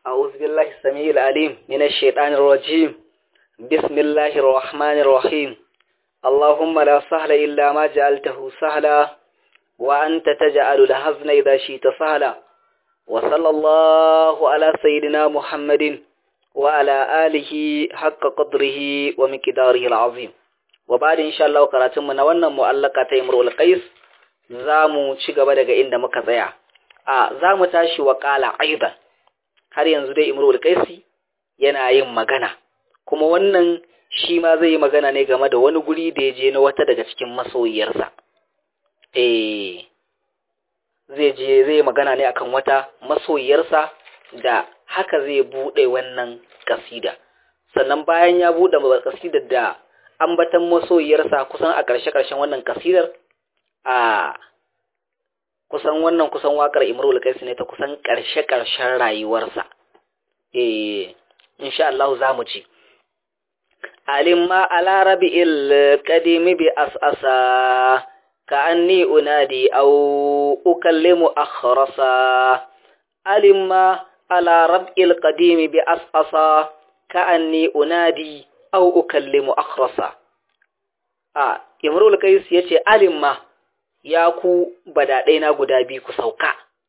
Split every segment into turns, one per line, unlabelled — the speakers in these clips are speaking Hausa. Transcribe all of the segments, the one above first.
أعوذ بالله السميع العليم من الشيطان الرجيم بسم الله الرحمن الرحيم اللهم لا سهل إلا ما جعلته سهلا وأنت تجعل الحزن إذا شئت سهلا وصلى الله على سيدنا محمد وعلى آله حق قدره ومقداره العظيم وبعد إن شاء الله قراتم من wannan mu'allaka ta Imrul Qais zamu ci gaba daga inda muka tsaya a zamu tashi wa qala aidan har yanzu dai Imrul Qais yana yin magana kuma wannan shi ma zai yi magana ne game da wani guri da ya je na wata daga cikin masoyiyarsa eh zai je zai magana ne akan wata masoyiyarsa da haka zai bude wannan kasida sannan bayan ya bude kasidar da ambatan masoyiyarsa kusan a ƙarshe-ƙarshen wannan kasidar a kusan wannan kusan waƙar Imrul Qais ne ta kusan ƙarshe-ƙarshen rayuwarsa eh insha Allah za mu ci alimma ala rabi'il qadimi bi as'asa كأني أنادي أو أكلم أخرصا ألما على ربء القديم بأسأصا كأني أنادي أو أكلم أخرصا آه يمرو القيس يتي ألما ياكو بدأنا قدابي كسوكا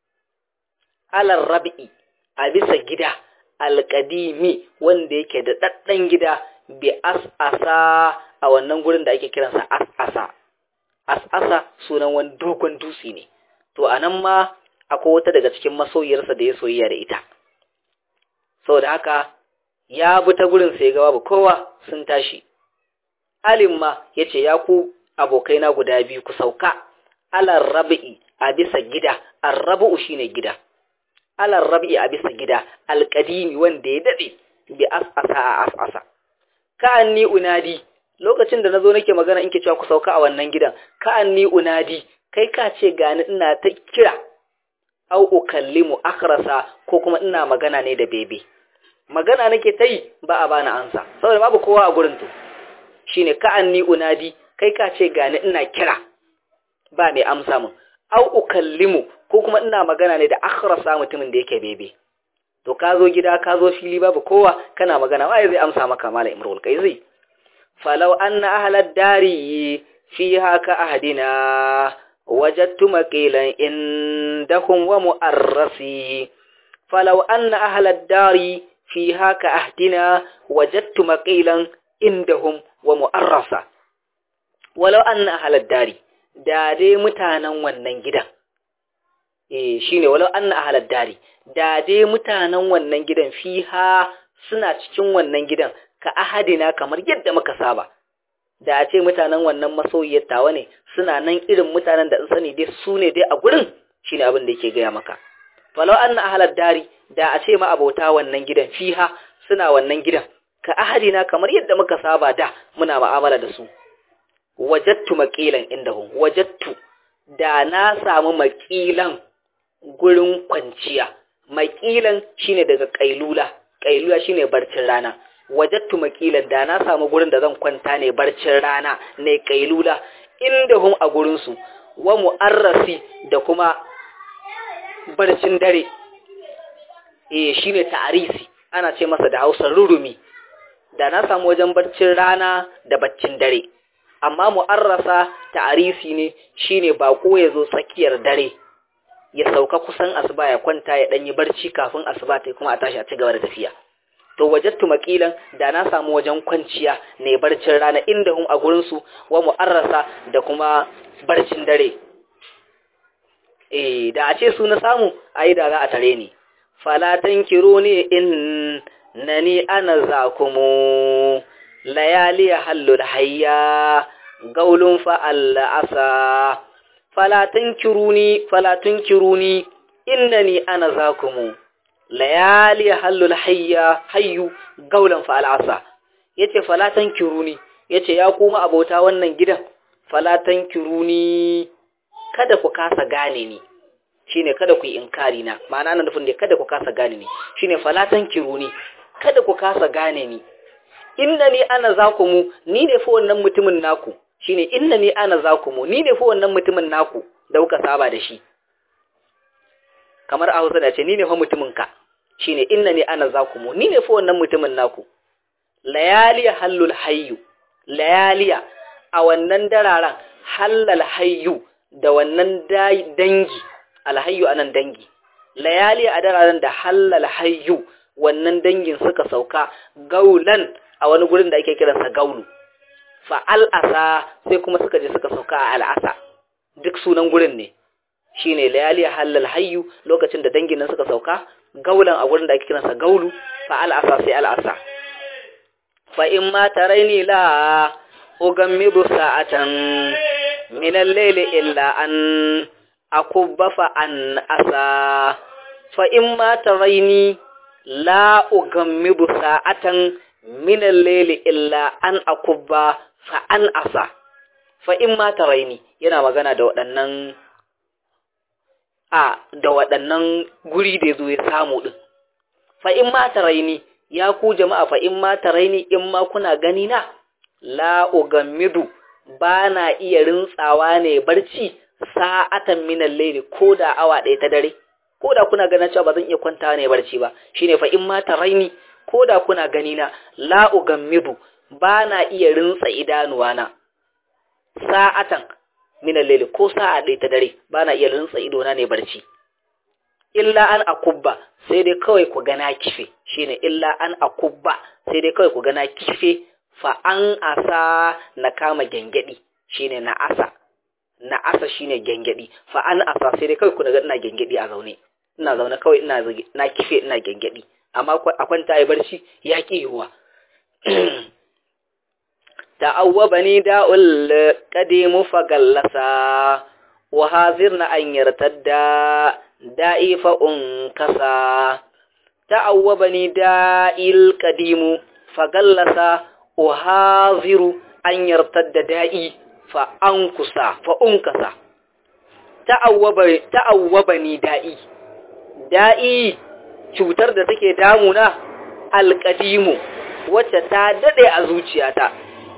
على الربء أبس جدا alƙadimi wanda yake da ɗaɗɗan gida bi as'asa a wannan gurin da ake kiransa as'asa as'asa sunan wani dogon dutse ne to anan ma akwai wata daga cikin masoyiyarsa da ya soyayya da ita saboda haka ya bi ta gurin sai ga babu kowa sun tashi alim ma yace ya ku abokaina guda biyu ku sauka alar rabi'i a bisa gida arrabu shine gida alar rabi'i a bisa gida alqadimi wanda ya dade bi as'asa a as'asa ka anni unadi lokacin da nazo nake magana in ke cewa ku sauka a wannan gidan ka anni unadi kai ka ce gani ina ta kira au ukallimu akhrasa ko kuma ina magana ne da bebe magana nake ta yi ba a bani ansa saboda babu kowa a gurin to shine ka anni unadi kai ka ce gani ina kira ba mai amsa mun au ukallimu ko kuma ina magana ne da akhrasa mutumin da yake bebe to ka zo gida ka zo fili babu kowa kana magana waye zai amsa maka mala imrul kaizi فلو أن أهل الدار فيها كأهدنا وجدت مقيلا عندهم ومؤرسي فلو أن أهل الدار فيها كأهدنا وجدت مقيلا عندهم ومؤرسا ولو أن أهل الدار dade mutanen wannan gidan eh shine walau anna ahlad dari dade mutanen wannan gidan fiha suna cikin wannan gidan ka ahadina kamar yadda muka saba da a ce mutanen wannan masoyiyar tawa ne suna nan irin mutanen da sani dai su ne dai a gurin shine abin da yake gaya maka falau anna ahlad dari da a ce ma abota wannan gidan fiha suna wannan gidan ka ahadina kamar yadda muka saba da muna mu'amala da su wajattu maqilan indahum wajattu da na samu maqilan gurin kwanciya maqilan shine daga kailula kailula shine barcin rana wajattu makilan da na samu gurin da zan kwanta ne barcin rana ne kailula inda hum a gurinsu wa mu'arrasi da kuma barcin dare eh shine ta'arisi ana ce masa da Hausa rurumi da na samu wajen barcin rana da baccin dare amma mu'arrasa ta'arisi ne shine bako ya zo tsakiyar dare ya sauka kusan asuba ya kwanta ya danyi barci kafin asuba ta kuma a tashi a ci gaba da tafiya to wajattu makilan da na samu wajen kwanciya ne barcin rana inda hum a gurinsu wa mu'arrasa da kuma barcin dare eh da a ce su na samu ai da za a tare ni falatan kiro ne in nani ana zakumu layali hallul hayya gaulun fa asa falatan kiruni falatun kiruni innani ana zakumu layali hallul hayya hayyu gaulan fa al'asa yace falatan kiruni yace ya kuma abota wannan gidan falatan kiruni kada ku kasa gane ni shine kada ku yi inkari na ma'ana nan nufin da kada ku kasa gane ni shine falatan kiruni kada ku kasa gane ni innani ana zakumu ni ne fa wannan mutumin naku shine innani ana zakumu ni ne fa wannan mutumin naku da kuka saba da shi kamar a Hausa da ce ni ne fa mutumin ka shine innani ana zakumu ni ne fa wannan mutumin naku layaliya hallul hayyu layaliya a wannan dararan hallal hayyu da wannan dangi alhayyu anan dangi layaliya a dararan da hallal hayyu wannan dangin suka sauka gaulan a wani gurin da ake kiransa gaulu fa al'asa sai kuma suka je suka sauka a al'asa duk sunan gurin ne shine layaliya hallal hayyu lokacin da dangin nan suka sauka gaulan a gurin da ake kiransa gaulu fa al'asa sai al'asa fa in ma taraini la ugammidu sa'atan min al-layli illa an akubba fa an asa fa in ma taraini la ugammidu sa'atan min al-layli illa an akubba fa an asa fa in ma taraini yana magana da waɗannan a da waɗannan guri da yazo ya samu din fa in ma taraini ya ku jama'a fa in ma taraini in ma kuna gani na la ugammidu ba na iya rintsawa ne barci sa'atan min al-layli ko da awa ɗaya ta dare ko da kuna ganin cewa ba zan iya kwanta ne barci ba shine fa in ma taraini ko da kuna gani na la ugammidu ba na iya rintsa idanuwa na sa'atan min al ko sa'a ɗaya ta dare ba na iya rintsa idona ne barci illa an akubba sai dai kawai ku gana kife shine illa an akubba sai dai kawai ku gana kife fa an asa na kama gengedi shine na asa na asa shine gengedi fa an asa sai dai kawai ku ga ina gengedi a zaune ina zaune kawai ina na kife ina gengedi amma a kwanta yi barci ya ki yiwuwa ta'awwabani da'ul qadimu fagallasa wa hazirna an yartadda da'i fa unkasa ta'awwabani da'il qadimu fagallasa wa haziru an yartadda da'i fa ankusa fa unkasa ta'awwaba ta'awwabani da'i da'i cutar da take damuna alqadimu wacce ta dade a zuciyata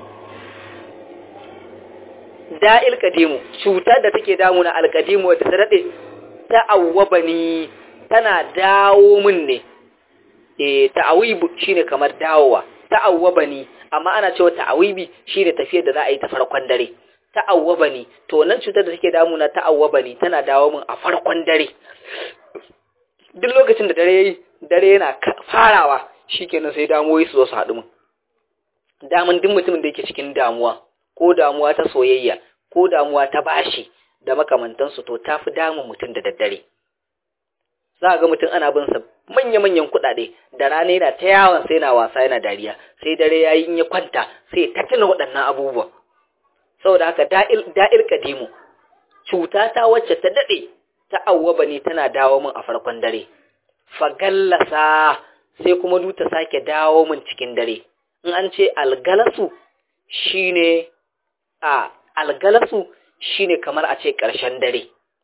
da'il kadimu cutar da take damuna alkadimu wadda ta dade ta awwabani tana dawo min ne eh ta'awibu shine kamar dawowa ta'awwabani amma ana cewa ta'awibi shine tafiyar da za a yi ta farkon dare ta'awwabani to nan cutar da take damuna ta'awwabani tana dawo min a farkon dare duk lokacin da dare yayi dare yana farawa shikenan sai damuwoyi su zo su haɗu min damun duk mutumin da yake cikin damuwa ko damuwa ta soyayya ko damuwa ta bashi da makamantansu to ta fi damun mutum da daddare za ga mutum ana bin sa manya-manyan kuɗaɗe da rana yana ta yawon sai na wasa yana dariya sai dare yayi in ya kwanta sai ta tuna waɗannan abubuwan saboda haka da'il da'il kadimu cuta ta wacce ta dade ta awwaba ne tana dawo min a farkon dare fagallasa sai kuma du ta sake dawo min cikin dare in an ce algalasu shine a algalasu shine kamar a ce ƙarshen dare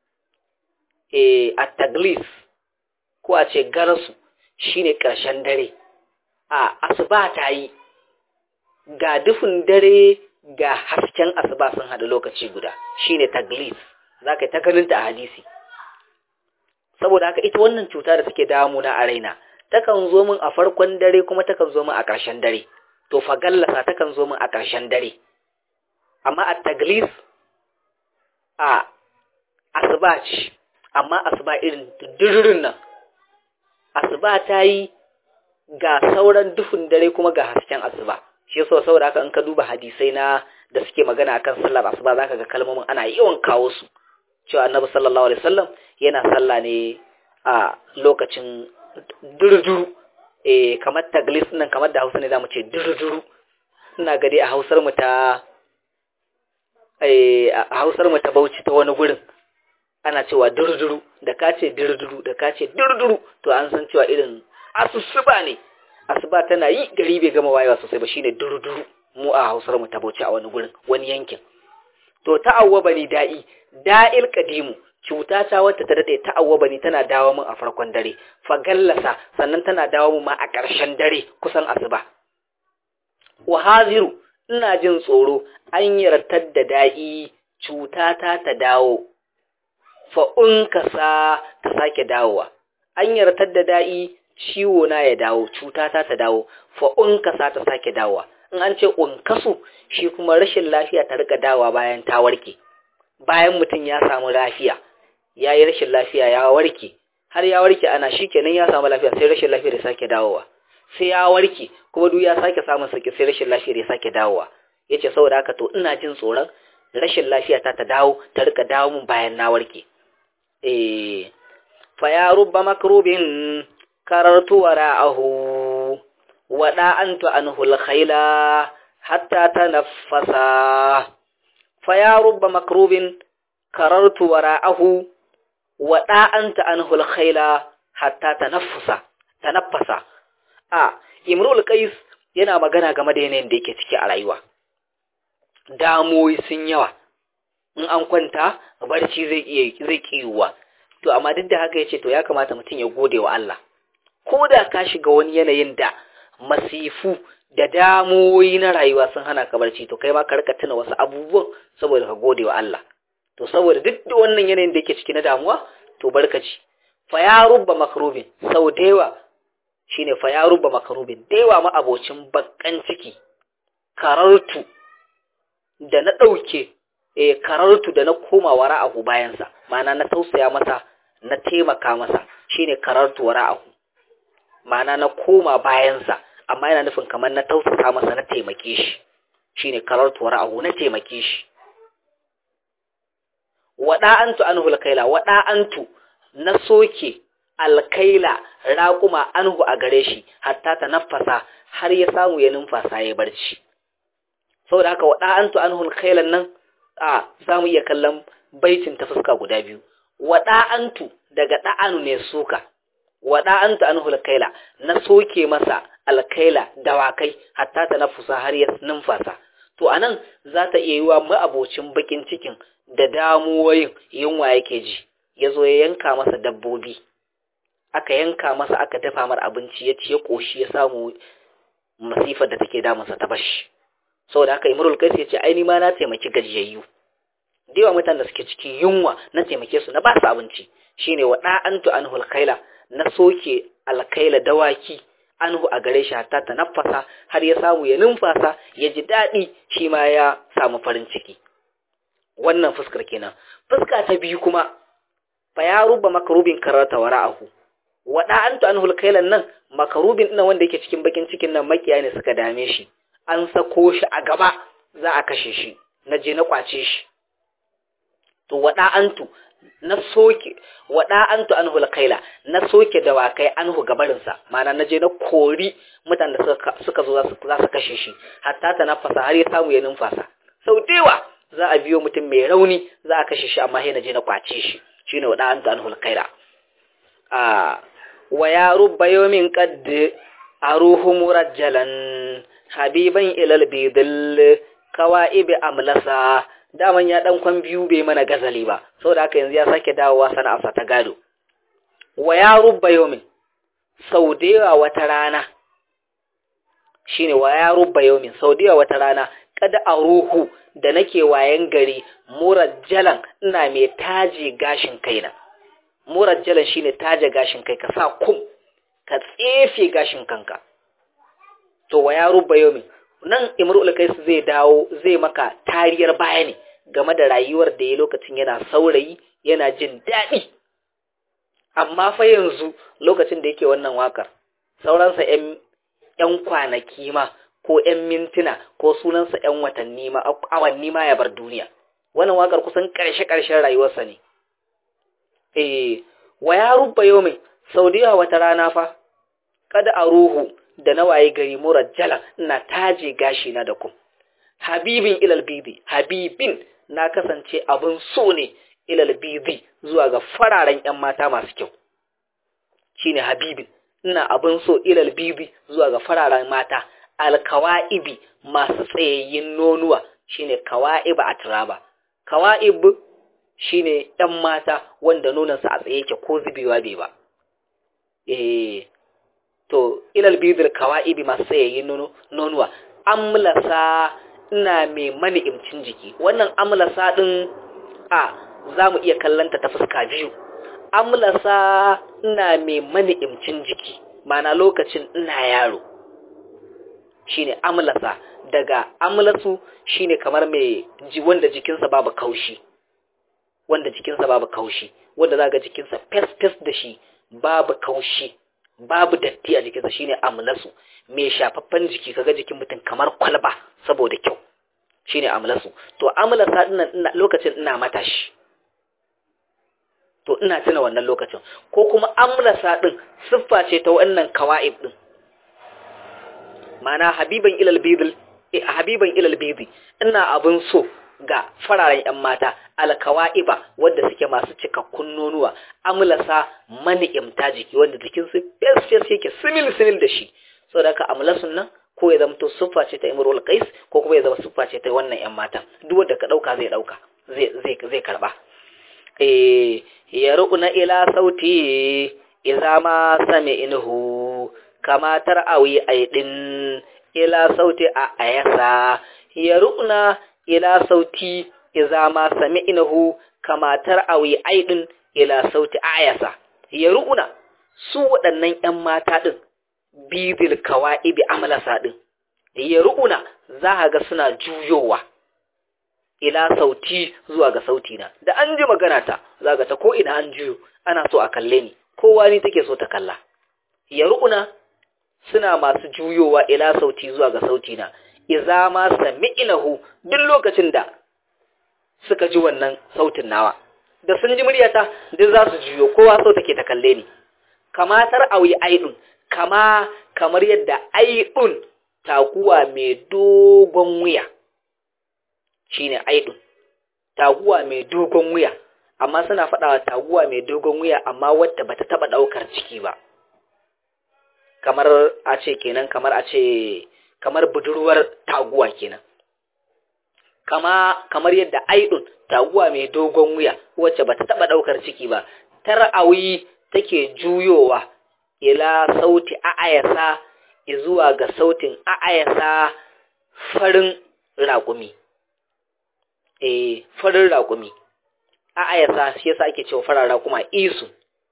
e a taglis ko a ce garasu shine ƙarshen dare a asuba ta yi ga dufin dare ga hasken asuba sun haɗu lokaci guda shine taglis za ka yi ta ganinta a hadisi saboda haka ita wannan cuta da take damuna a raina takan zo min a farkon dare kuma takan zo min a ƙarshen dare to fagallasa takan zo min a ƙarshen dare amma a taglis a asuba ce amma asuba irin dururin nan asuba ta yi ga sauran duhun dare kuma ga hasken asuba shi yasa saboda haka in ka duba hadisai na da suke magana akan sallar asuba zaka ga kalmomin ana yawan kawo su cewa annabi sallallahu alaihi wasallam yana sallah ne a lokacin duruduru eh kamar taglis nan kamar da Hausa ne zamu ce duruduru ina ga dai a Hausar mu ta eh a Hausar mu ta Bauchi ta wani gurin ana cewa duruduru da ka ce duruduru da ka ce duruduru to an san cewa irin asusuba ne asuba tana yi gari bai gama wayewa sosai ba shine duruduru mu a Hausar mu ta Bauchi a wani gurin wani yankin to ta'awwaba ni da'i da'il qadimu cuta ta wata ta dade ta'awwaba ni tana dawo min a farkon dare fa gallasa sannan tana dawo min ma a ƙarshen dare kusan asuba wa haziru ina jin tsoro an yartar da da'i cuta ta ta dawo fa unkasa ta sake dawowa an yartar da da'i ciwo na ya dawo cuta ta ta dawo fa unkasa ta sake dawowa in an ce unkasu shi kuma rashin lafiya ta rika dawowa bayan ta warke bayan mutum ya samu lafiya ya yi rashin lafiya ya warke har ya warke ana shi kenan ya samu lafiya sai rashin lafiya da sake dawowa sai ya warke kuma duk ya sake samun sauki sai rashin lafiya da sake dawowa yace saboda haka to ina jin tsoron rashin lafiya ta ta dawo ta rika dawo mun bayan na warke eh fa ya rubba makrubin karartu wara'ahu wada antu anhu alkhayla hatta tanaffasa fa ya rubba makrubin karartu wara'ahu wada anta anhu alkhayla hatta tanaffasa tanaffasa a imrul qais yana magana game da yanayin da yake ciki a rayuwa damoyi sun yawa in an kwanta barci zai iya zai kiyuwa to amma duk da haka yace to ya kamata mutum ya gode wa Allah ko da ka shiga wani yanayin da masifu da damoyi na rayuwa sun hana ka barci to kai ma ka rika tuna wasu abubuwan saboda ka gode wa Allah to saboda duk da wannan yanayin da yake ciki na damuwa to barkaci fa ya rubba makrubin sau da yawa shine fa ya rubba makrubin da yawa ma abocin bakkan ciki karartu da na ɗauke e karartu da na koma wara'ahu bayansa ma'ana na tausaya masa na taimaka masa shine karartu wara'ahu ma'ana na koma bayansa amma yana nufin kamar na tausasa masa na taimake shi shine karartu wara'ahu na taimake shi wada'antu anhu alkaila wada'antu na soke alkaila raƙuma anhu a gare shi hatta ta nafasa har ya samu ya numfasa ya barci saboda haka wada'antu anhu alkailan nan a za mu iya kallon baitin ta fuska guda biyu wada'antu daga da'anu ne suka wada'antu anhu alkaila na soke masa alkaila dawakai hatta ta nafusa har ya numfasa to anan za ta iya yiwa ma'abocin bakin cikin da damuwoyin yunwa yake ji ya zo ya yanka masa dabbobi aka yanka masa aka dafa mar abinci ya ci ya koshi ya samu masifar da take damunsa ta bashi saboda haka imrul kais ya ce ai ni ma na taimaki gajiyayyu da yawa mutanen da suke cikin yunwa na taimake su na ba su abinci shine wa da'antu anhu alkaila na soke alkaila dawaki anhu a gare shi hatta ta nafasa har ya samu ya numfasa ya ji daɗi shi ma ya samu farin ciki wannan fuskar kenan fuska ta biyu kuma fa ya ruba makarubin karata wara'ahu wa da'antu anhu alkailan nan makarubin ina wanda yake cikin bakin cikin nan makiya ne suka dame shi an sako shi a gaba za a kashe shi na je na kwace shi to wada'antu na soke wada'antu anhu alkaila na soke dawakai anhu gabarinsa mana na je na kori mutanen da suka suka zo za su kashe shi hatta ta nafasa har ya samu ya numfasa sau dewa za a biyo mutum mai rauni za a kashe shi amma sai na je na kwace shi shine wada'antu anhu alkaila a wa ya rubba yawmin qad aruhu murajjalan habiban ilal bidil kawaibi amlasa daman ya dan kwan biyu bai mana gazali ba saboda haka yanzu ya sake dawowa sana'arsa ta gado wa ya rubba yawmin sau da yawa wata rana shine wa ya rubba yawmin sau da yawa wata rana kada a ruhu da nake wayan gari murajjalan ina mai taje gashin kaina murajjalan shine taje gashin kai ka sa kum ka tsefe gashin kanka to wa ya rubba yawmin nan imrul kais zai dawo zai maka tariyar baya ne game da rayuwar da ya lokacin yana saurayi yana jin daɗi amma fa yanzu lokacin da yake wannan wakar sauransa ‘yan kwanaki ma ko ‘yan mintuna ko sunansa ‘yan watanni ma awanni ma ya bar duniya wannan wakar kusan ƙarshe-ƙarshen rayuwarsa ne eh wa ya rubba yau mai sau da yawa wata rana fa kada a ruhu da na waye gari murajjala ina taje gashi na da ku habibin ilal bibi habibin na kasance abin so ne ilal bibi zuwa ga fararen yan mata masu kyau shine habibin ina abin so ilal bibi zuwa ga fararen mata alkawaibi masu tsayayyin nonuwa shine kawaiba a turaba kawaib shine yan mata wanda nonansa a tsaye yake ko zubewa bai ba eh to ilal bidil kawaibi masu tsayayyin nonuwa amlasa ina mai mani'imcin jiki wannan amlasa din a za mu iya kallanta ta fuska biyu amlasa ina mai mani'imcin jiki mana lokacin ina yaro shine amlasa daga amlasu shine kamar mai ji wanda jikinsa babu kaushi wanda jikinsa babu kaushi wanda zaka jikinsa fes fes da shi babu kaushi babu datti a jikinsa shine amlasu mai shafaffen jiki kaga jikin mutum kamar kwalba saboda kyau shine amlasu to amlasa dinnan lokacin ina matashi to ina tuna wannan lokacin ko kuma amlasa din siffa ce ta wannan kawa'ib din mana habiban ilal bidil habiban ilal bidi ina abun so ga fararen yan mata alkawa'iba wanda suke masu cikakkun nonuwa amlasa mani'imta jiki wanda jikin su fes fes yake simil simil da shi saboda haka amlasun nan ko ya zama to siffa ce ta imrul qais ko kuma ya zama siffa ce ta wannan yan mata duk wanda ka dauka zai dauka zai zai zai karba eh ya ru'na ila sauti idza ma sami'inhu kama tar'awi aidin ila sauti a ayasa ya ru'na ila sauti idza ma sami'inhu kama tar'awi aidin ila sauti ayasa ya ru'na su waɗannan ƴan mata din bidil kawa'ibi amalasa din ya ru'na za ka ga suna juyowa ila sauti zuwa ga sauti na da an ji magana ta za ga ta ko ina an juyo ana so a kalle ni kowa ni take so ta kalla ya ru'una suna masu juyowa ila sauti zuwa ga sauti na iza ma sami'inahu duk lokacin da suka ji wannan sautin nawa da sun ji muryata duk za su juyo kowa so take ta kalle ni kamatar auyi aidun kama kamar yadda aidun taguwa mai dogon wuya shine aidun taguwa mai dogon wuya amma suna faɗawa taguwa mai dogon wuya amma wadda bata taba daukar ciki ba kamar a ce kenan kamar a ce kamar budurwar taguwa kenan kama kamar yadda aidun taguwa mai dogon wuya wacce bata taba daukar ciki ba tar'awi take juyowa ila sauti a'ayasa zuwa ga sautin a'ayasa farin raƙumi eh farin raƙumi a'ayasa shi yasa ake cewa fararen raƙuma isu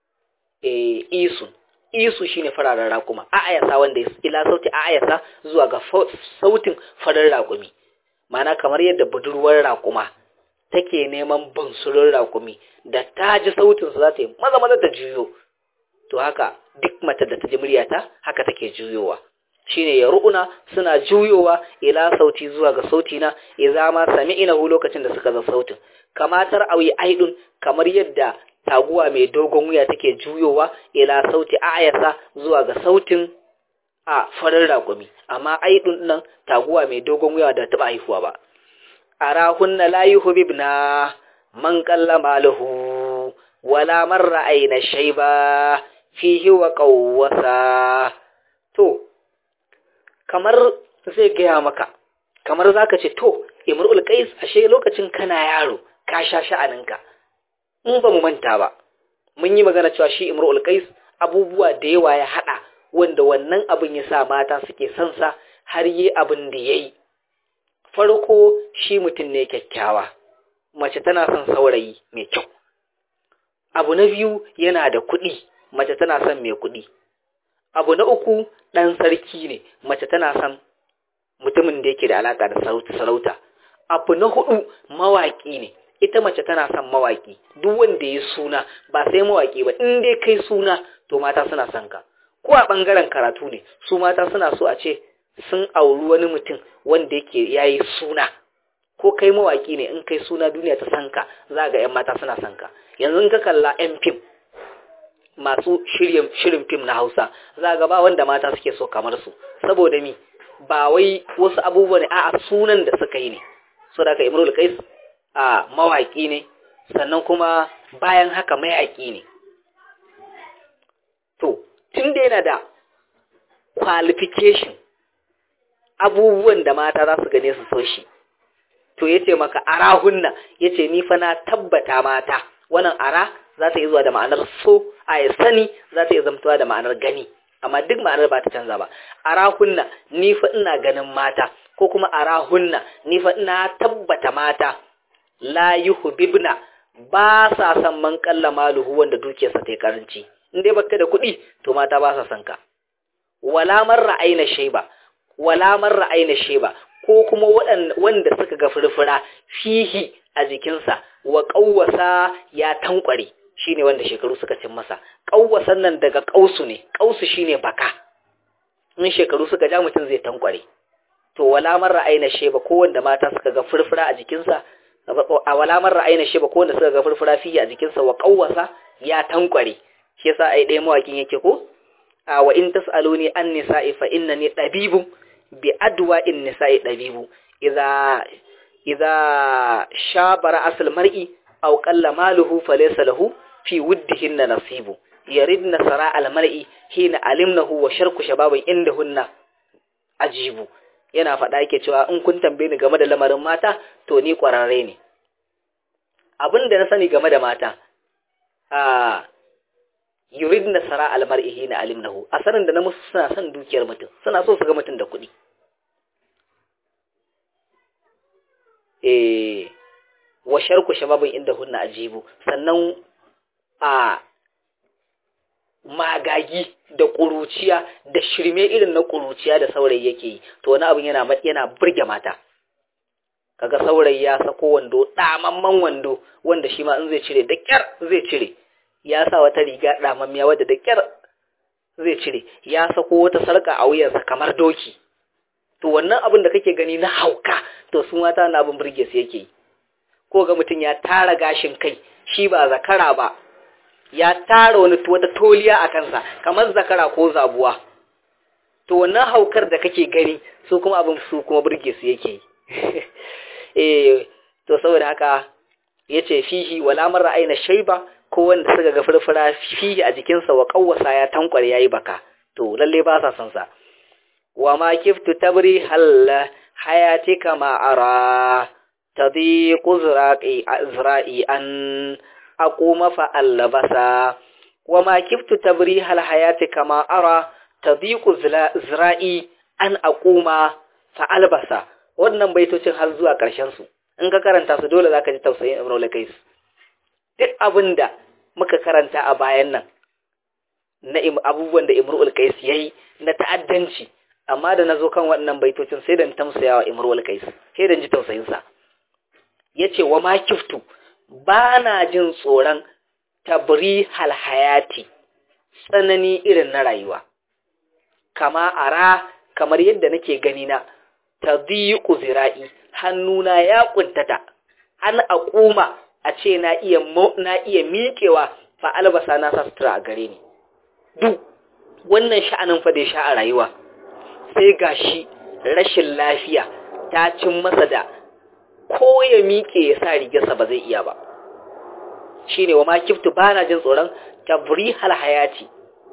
eh isu isu shine fararen raƙuma a'ayasa wanda ila sauti a'ayasa zuwa ga sautin farin raƙumi mana kamar yadda budurwar raƙuma take neman bunsurin raƙumi da ta ji sautin su za ta yi maza maza ta juyo to haka duk mata da ta ji muryata haka take juyowa shine ya ru'una suna juyowa ila sauti zuwa ga sauti na idza ma sami'inahu lokacin da suka ga sautin kamatar awi aidun kamar yadda taguwa mai dogon wuya take juyowa ila sauti ayasa zuwa ga sautin a farin raƙumi amma aidun nan taguwa mai dogon wuya da taba haifuwa ba arahunna la yuhibna man qalla maluhu wala marra aina shayba fihi wa qawwasa to kamar zai gaya maka kamar zaka ce to imrul qais ashe lokacin kana yaro ka sha sha'aninka in ba mu manta ba mun yi magana cewa shi imrul qais abubuwa da yawa ya hada wanda wannan abin ya sa mata suke son sa har yi abin da yayi farko shi mutum ne kyakkyawa mace tana son saurayi mai kyau abu na biyu yana da kuɗi mace tana son mai kuɗi abu na uku ɗan sarki ne mace tana son mutumin da yake da alaƙa da sarauta abu na hudu mawaƙi ne ita mace tana son mawaƙi duk wanda ya suna ba sai mawaƙi ba in dai kai suna to mata suna son ka ko a ɓangaren karatu ne su mata suna so a ce sun auri wani mutum wanda yake yayi suna ko kai mawaƙi ne in kai suna duniya ta san ka za ga 'yan mata suna son ka yanzu in ka kalla 'yan fim masu shirin fim na Hausa za ga ba wanda mata suke so kamar su saboda mi ba wai wasu abubuwa ne a sunan da suka yi ne so da ka Imrul Qais a mawaki ne sannan kuma bayan haka mayaki ne to tun da yana da qualification abubuwan da mata za su gane su so shi to yace maka arahunna yace ni fa na tabbata mata wannan ara za ta yi zuwa da ma'anar so a ya sani za ta yi zamtuwa da ma'anar gani amma duk ma'anar ba ta canza ba arahunna ni fa ina ganin mata ko kuma arahunna ni fa ina tabbata mata la yuhibna ba sa san man kalla maluhu wanda dukiyarsa ta yi karanci in dai baka da kuɗi to mata ba sa san ka wala marra aina sheba wala marra aina sheba ko kuma wanda suka ga furfura fihi a jikinsa wa ƙawwasa ya tankware shine wanda shekaru suka cin masa ƙawwasan nan daga ƙausu ne ƙausu shine baka in shekaru suka ja mutum zai tankware to wala marra aina sheba ko wanda mata suka ga furfura a jikinsa a wala marra aina sheba ko wanda suka ga furfura fihi a jikinsa wa ƙawwasa ya tankware shi yasa ai ɗaya mawakin yake ko a wa in tasaluni an nisa'i fa innani dabibun bi adwa in nisa'i dabibu idza idza shabara asal mar'i aw qalla maluhu falaysa lahu fi wuddihin nasibu yaridna sara al mar'i hina alimnahu wa sharku shababin indahunna ajibu yana faɗa yake cewa in kun tambaye ni game da lamarin mata to ni ƙwararre ne abin da na sani game da mata a yuridna sara al mar'i hina alimnahu a sanin da na musu suna son dukiyar mutum suna so su ga mutum da kuɗi eh wa sharku shababin inda hunna ajibu sannan a magagi da ƙuruciya da shirme irin na ƙuruciya da saurayi yake yi to wani abin yana yana burge mata kaga saurayi ya sako wando damamman wando wanda shi ma in zai cire da kyar zai cire ya sa wata riga damammiya wadda da kyar zai cire ya sako wata sarka a wuyarsa kamar doki to wannan abin da kake gani na hauka to su mata na abin burge su yake yi ko ga mutum ya tara gashin kai shi ba zakara ba ya tara wani wata toliya a kansa kamar zakara ko zabuwa to wannan haukar da kake gani su kuma abin su kuma burge su yake eh to saboda haka yace fihi wala marra aina shayba ko wanda suka ga furfura fihi a jikinsa wa kawwasa ya tankware yayi baka to lalle ba sa son sa wa ma kiftu tabri hal hayatika ma ara tadiqu zra'i zra'i an aquma fa allabasa wa ma kiftu tabri hal hayatika ma ara tadiqu zra'i an aquma fa albasa wannan baitocin har zuwa ƙarshen su in ka karanta su dole zaka ji tausayin Ibn al-Qais duk abinda muka karanta a bayan nan na abubuwan da Imru al-Qais yayi na ta'addanci amma da nazo kan waɗannan baitocin sai da tamsayawa Imru al-Qais sai da ji tausayin sa yace wa ma kiftu bana jin tsoron tabri hal hayati tsanani irin na rayuwa kama ara kamar yadda nake gani na tadiqu zira'i hannuna ya kuntata an aquma a ce na iya na iya miƙewa fa albasa na sa sutura a gare ni duk wannan sha'anin fa da sha a rayuwa sai gashi rashin lafiya ta cin masa da ko ya miƙe ya sa rigarsa ba zai iya ba shine wa ma kiftu bana jin tsoron tabri hal hayati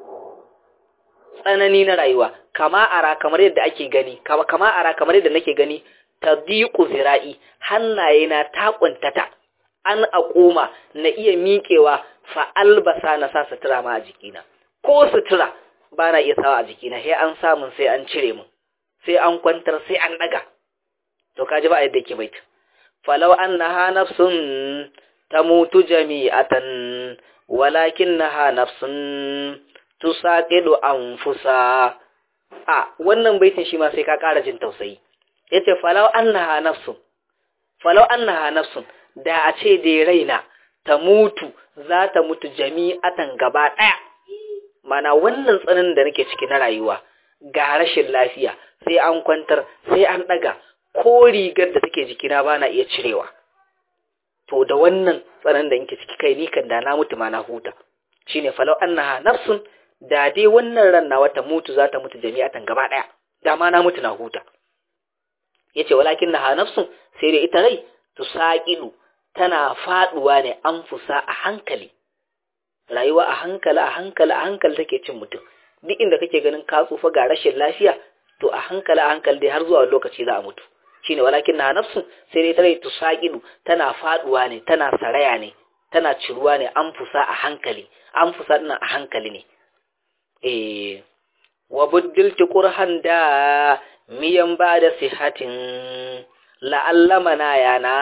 tsanani na rayuwa kama ara kamar yadda ake gani kama kama ara kamar yadda nake gani tadiqu zira'i hannaye na ta kuntata an aquma na iya miƙewa fa albasa na sa sutura ma a jikina ko sutura bana iya sawa a jikina sai an samun sai an cire mun sai an kwantar sai an daga to kaji ba yadda yake bait falau annaha nafsun tamutu jami'atan walakinnaha nafsun tusaqidu anfusa a wannan baitin shi ma sai ka ƙara jin tausayi yace falau annaha nafsun falau annaha nafsun da a ce dai raina ta mutu za ta mutu jami'atan gaba ɗaya mana wannan tsanin da nake ciki na rayuwa ga rashin lafiya sai an kwantar sai an ɗaga ko rigar da take jikina ba na iya cirewa to da wannan tsanin da nake ciki kai ni kan da na mutu ma na huta shine falau annaha nafsun da dai wannan ran nawa ta mutu za ta mutu jami'atan gaba ɗaya da ma na mutu na huta yace walakin naha nafsun sai dai ita rai tusaqidu tana faduwa ne an fusa a hankali rayuwa a hankali a hankali a hankali take cin mutum duk inda kake ganin ka tsufa ga rashin lafiya to a hankali a hankali dai har zuwa lokaci za a mutu shine walakin naha nafsun sai dai ita rai tusaqidu tana faduwa ne tana saraya ne tana ciruwa ne an fusa a hankali an fusa dinnan a hankali ne eh wa buddiltu qurhan da miyan ba da sihatin la'allamana yana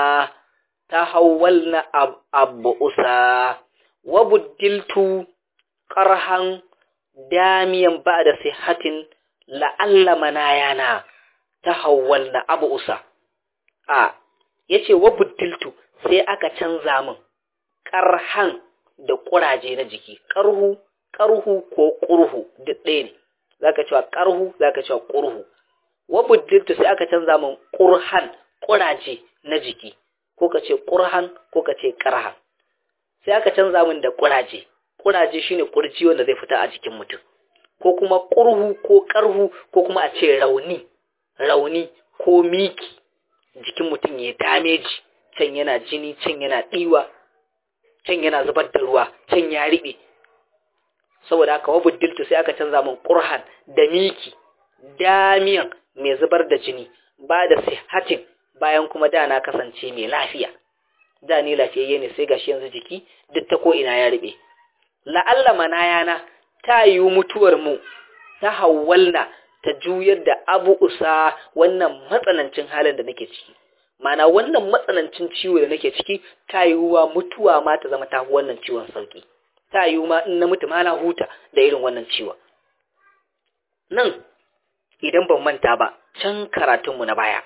ta hawalna abu usa wa buddiltu qarhan damiyan ba da sihatin la'alla manayana ta hawwalna abu usa a yace wa buddiltu sai aka canza min karhan da kuraje na jiki karhu karhu ko kurhu duk ɗaya ne zaka cewa karhu zaka cewa kurhu wa buddiltu sai aka canza min kurhan kuraje na jiki ko ka ce kurhan ko ka ce karhan sai aka canza min da kuraje kuraje shine kurji wanda zai fita a jikin mutum ko kuma kurhu ko karhu ko kuma a ce rauni rauni ko miki jikin mutum ya dameji can yana jini can yana ɗiwa can yana zubar da ruwa can ya riɓe saboda haka wa buddiltu sai aka canza min qurhan da miki damiyan mai zubar da jini ba da sihatin bayan kuma da na kasance mai lafiya da ni lafiyayye ne sai gashi yanzu jiki duk ta ko ina ya riɓe la'alla manayana ta yi mutuwar mu ta hawwalna ta juyar da abu usa wannan matsanancin halin da nake ciki mana wannan matsanancin ciwo da nake ciki ta yiwuwa mutuwa ma ta zama ta wannan ciwon sauki ta yiwu ma in na mutu ma na huta da irin wannan ciwon nan idan ban manta ba can karatunmu na baya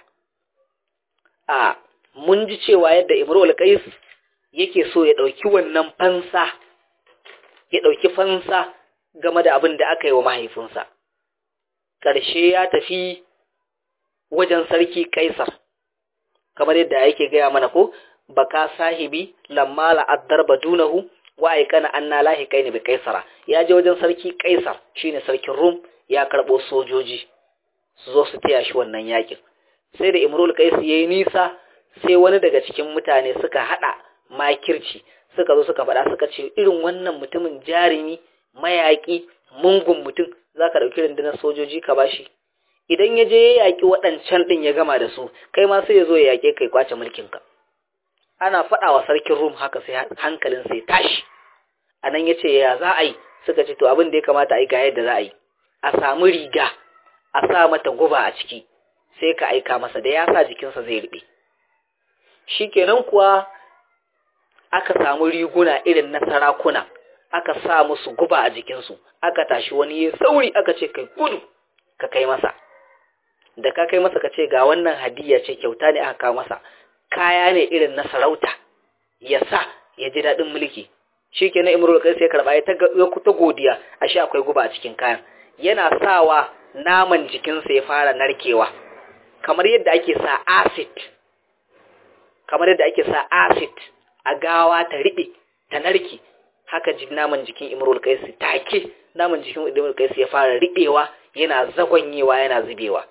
a mun ji cewa yadda imrul qais yake so ya dauki wannan fansa ya dauki fansa game da abin da aka yi wa mahaifinsa ƙarshe ya tafi wajen sarki kaisar kamar yadda yake gaya mana ko baka sahibi lamma la'addar badunahu wa aikana anna lahi kaini bi kaisara ya je wajen sarki kaisar shine sarkin rum ya karbo sojoji su zo su taya shi wannan yakin sai da imrul qais yayi nisa sai wani daga cikin mutane suka hada makirci suka zo suka faɗa suka ce irin wannan mutumin jarimi mayaki mungun mutum zaka dauki rundunar sojoji ka bashi idan ya je ya yaƙi waɗancan ɗin ya gama da su kai ma sai ya zo ya yaƙe kai kwace mulkinka ana faɗa wa sarkin rum haka sai hankalin sai tashi a nan ya ce ya za a yi suka ce to abin da ya kamata a yi ga yadda za a yi a samu riga a sa mata guba a ciki sai ka aika masa da ya sa jikinsa zai riɓe shi kenan kuwa aka samu riguna irin na sarakuna aka sa musu guba a jikinsu aka tashi wani ya sauri aka ce kai gudu ka kai masa da ka kai masa ka ce ga wannan hadiyya ce kyauta ne aka kawo masa kaya ne irin na sarauta ya sa ya ji daɗin mulki shi ke na imrul kai sai karɓa ya ta godiya a shi akwai guba a cikin kayan yana sawa naman jikinsa ya fara narkewa kamar yadda ake sa acid kamar yadda ake sa acid a gawa ta riɓe ta narke haka naman jikin imrul kai take naman jikin imrul kai ya fara riɓewa yana zagonyewa yana zubewa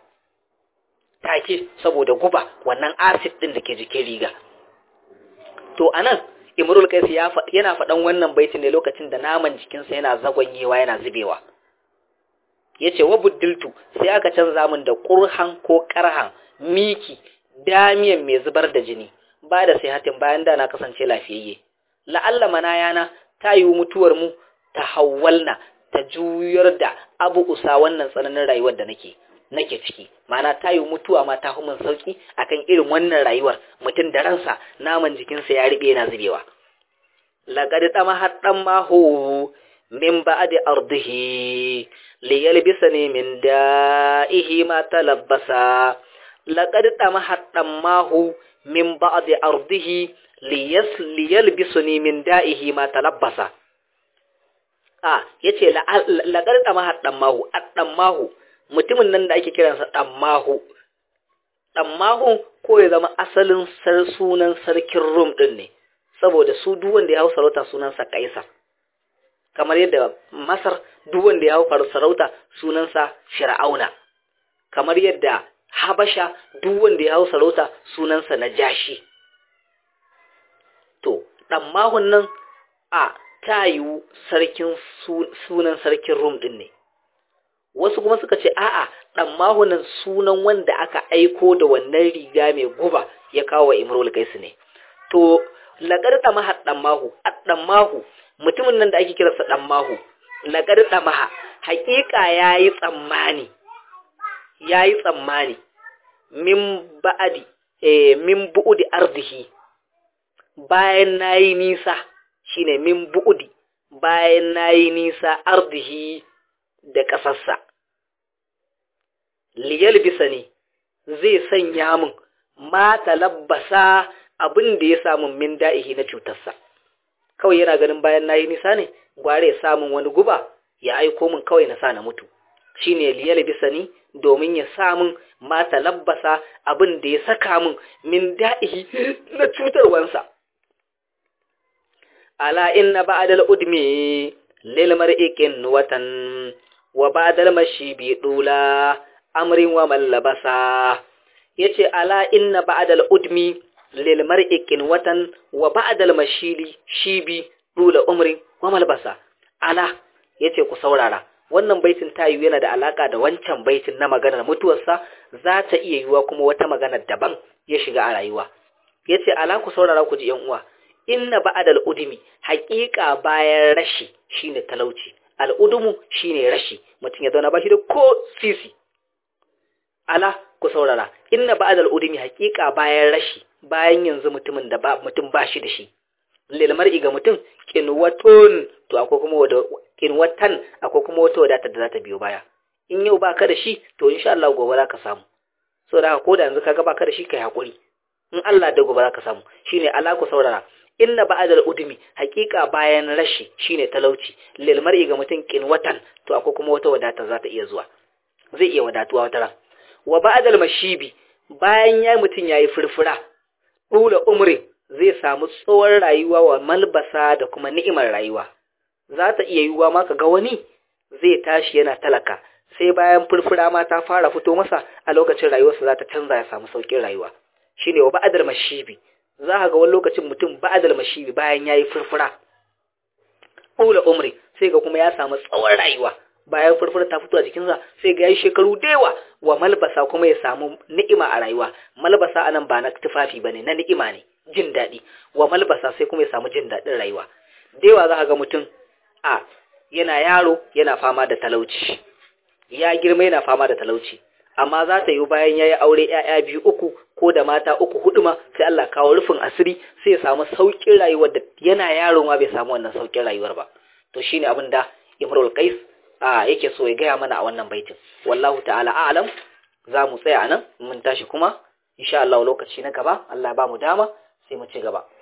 take saboda guba wannan acid din da ke jikin riga to anan imrul qais ya yana faɗan wannan baitin ne lokacin da naman jikinsa yana zagonyewa yana zubewa yace wa buddiltu sai aka canza min da qurhan ko qarhan miki damiyan mai zubar da jini ba da hatin bayan da na kasance lafiyayye la'alla manayana ta yi mutuwar mu ta hawwalna ta juyar da abu usa wannan tsananin rayuwar da nake nake ciki mana ta yi mutuwa ma ta min sauki akan irin wannan rayuwar mutum da ransa naman jikinsa ya riɓe yana zubewa laqad tama haddan mahu min ba'di ardihi liyalbisani min da'ihi ma talabbasa laqad tama haddan mahu min ba'di ardihi liyas liyalbisani min da'ihi ma talabbasa a yace laqad tama haddan mahu addan mahu mutumin nan da ake kiransa ɗammahu ɗammahu ko ya zama asalin sunan sarkin rum ɗin ne saboda su duk wanda ya hau sarauta sunansa kaisar kamar yadda masar duk wanda ya hau sarauta sunansa fir'auna kamar yadda habasha duk wanda ya hau sarauta sunansa najashi to ɗammahun nan a ta yiwu sarkin sunan sarkin rum ɗin ne wasu kuma suka ce a'a dan mahunan sunan wanda aka aiko da wannan riga mai guba ya kawo wa imrul kaisu ne to laqad tamaha dan mahu dan mahu mutumin nan da ake kiransa dan mahu laqad tamaha haƙiƙa yayi tsammani yayi tsammani min ba'adi eh min bu'udi ardihi bayan nayi nisa shine min bu'udi bayan nayi nisa ardihi da ƙasarsa liyal bisani zai sanya min ma talabbasa abin da ya samu min da'ihi na cutarsa kawai yana ganin bayan nayi nisa ne gware ya samun wani guba ya aiko min kawai na sa na mutu shine liyal bisani domin ya samun ma talabbasa abin da ya saka min min da'ihi na cutarwansa ala inna ba'dal udmi lil mar'ikin watan wa ba'dal mashibi dula amrin wa mallabasa yace ala inna ba'dal udmi lil mar'ikin watan wa ba'dal mashili shibi dula umrin wa malbasa ala yace ku saurara wannan baitin tayu yana da alaka da wancan baitin na maganar mutuwarsa za ta iya yiwa kuma wata magana daban ya shiga a rayuwa yace ala ku saurara ku ji yan uwa inna ba'dal udmi haqiqa bayan rashi shine talauci al'udumu shine rashi mutum ya zauna bashi da ko sisi ala ku saurara inna ba'dal udmi haqiqa bayan rashi bayan yanzu mutumin da ba mutum bashi da shi lil mar'i ga mutum kinwatun to akwai kuma wada kinwatan akwai kuma wata wadata da za ta biyo baya in yau baka da shi to insha Allah gobe za ka samu so da ko da yanzu kaga baka da shi kai hakuri in Allah da gobe za ka samu shine ala ku saurara inna ba'dal udmi haqiqa bayan rashi shine talauci lil mar'i ga mutum kinwatan to akwai kuma wata wadata za ta iya zuwa zai iya wadatuwa wata ran wa ba'dal mashibi bayan ya mutum yayi furfura dula umri zai samu tsawon rayuwa wa malbasa da kuma ni'imar rayuwa za ta iya yiwuwa ma ga wani zai tashi yana talaka sai bayan furfura ma ta fara fito masa a lokacin rayuwarsa za ta canza ya samu saukin rayuwa shine wa ba'dal mashibi za ka ga wani lokacin mutum ba'dal mashibi bayan yayi furfura ula umri sai ga kuma ya samu tsawon rayuwa bayan furfura ta fito a jikinsa sai ga yayi shekaru da yawa wa malbasa kuma ya samu ni'ima a rayuwa malbasa anan ba na tufafi bane na ni'ima ne jin daɗi wa malbasa sai kuma ya samu jin daɗin rayuwa da yawa za ka ga mutum a yana yaro yana fama da talauci ya girma yana fama da talauci amma za ta yi bayan ya yi aure ‘ya'ya biyu uku ko da mata uku hudu ma sai Allah kawo rufin asiri sai ya samu sauƙin rayuwar da yana yaro ma bai samu wannan sauƙin rayuwar ba to shine abin da Imrul Qais a yake so ya gaya mana a wannan baitin wallahu ta'ala a'lam za mu tsaya anan mun tashi kuma insha Allah lokaci na gaba Allah ba mu dama sai mu ci gaba